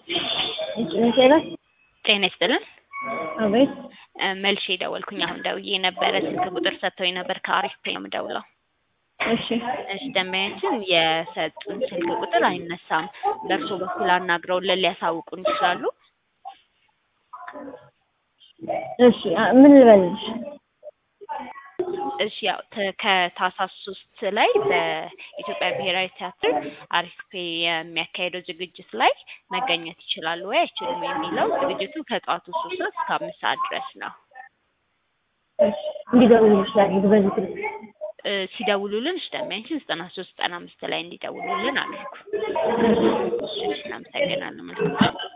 ጤና ጤና ይስጥልን። አቤት እ መልሼ ደወልኩኝ። አሁን ደውዬ ነበረ ስልክ ቁጥር ሰጥተውኝ ነበር። ከአሪፍ ፔ ነው የምደውለው። እሺ እሺ ደንበኛችን የሰጡን ስልክ ቁጥር አይነሳም። በእርሶ በኩል አናግረውልን ሊያሳውቁን ይችላሉ? እሺ አ- ምን ልበልሽ? እሺ ያው ተ- ከታህሳስ ሶስት ላይ በኢትዮጵያ ብሔራዊ ቲያትር አሪፍ ፔ የሚያካሄደው ዝግጅት ላይ መገኘት ይችላሉ ወይ አይችሉም የሚለው ዝግጅቱ ከጠዋቱ ሶስት ሰዓት እስከ አምስት ሰዓት ድረስ ነው። እሺ እንዲደውልልሽ ላድርግ በዚህ ስልክ። እ ሲደውሉልን እሺ ደንበኛችን ዘጠና ሶስት ዘጠና አምስት ላይ እንዲደውሉልን አድርጉ። እሺ እናመሰግናለን። መልካም